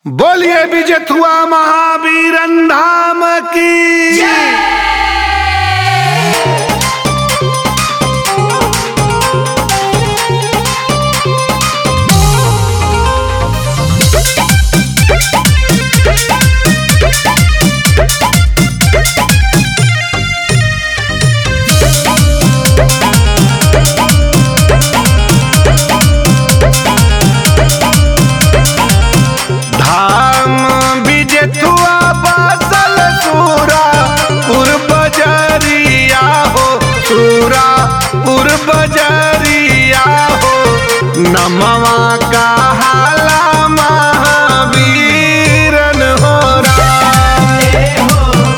बोलिए विजयथुआ महावीर धाम की धाम विजयथुआ बासल सूरा पूर्व जरिया हो सूरा पूर्व जरिया हो नमवा का हाला महावीरन हो राम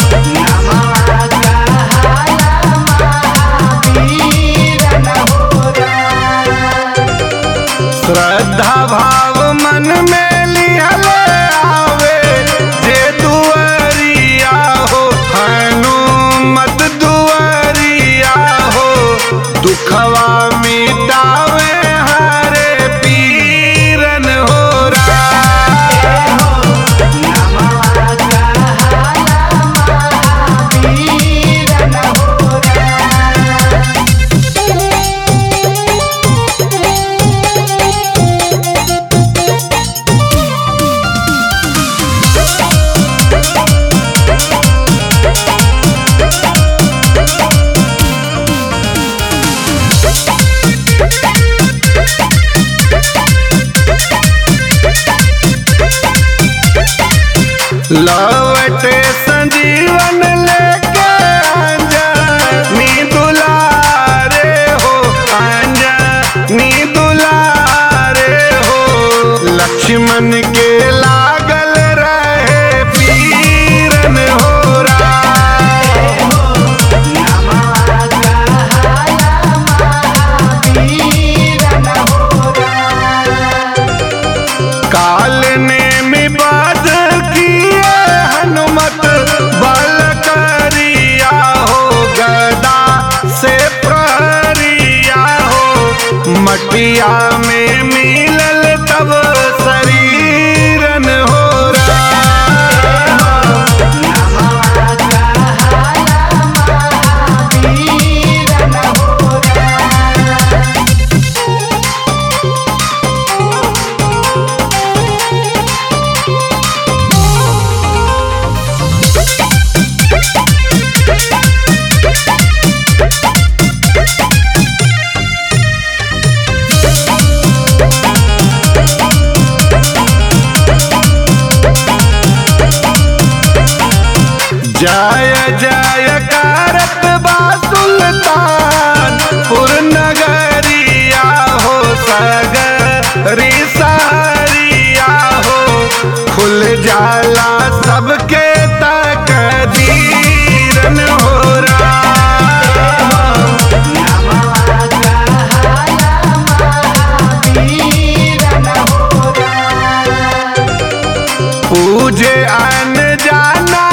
श्रद्धा भाव मन में लिहल आवे जे दुआरिया हो हनुमत दुआरिया हो दुखवा मिटावे हरे पीरन हो राम लवटे संजीवन लेके अंजनी दुलारे हो अंजनी दुलारे हो लक्ष्मण के लागल रहे पीरन हो राम काल ने मिबाद किए हनुमत बल करिया हो गदा से प्रहरिया हो मटिया में मिलल तब शरीरन हो राम जय जय करत बा सुल्तान पुर नगरिया हो सगरी सहरिया हो खुल जाला सबके तक दीरन हो राम पूजे अन जाना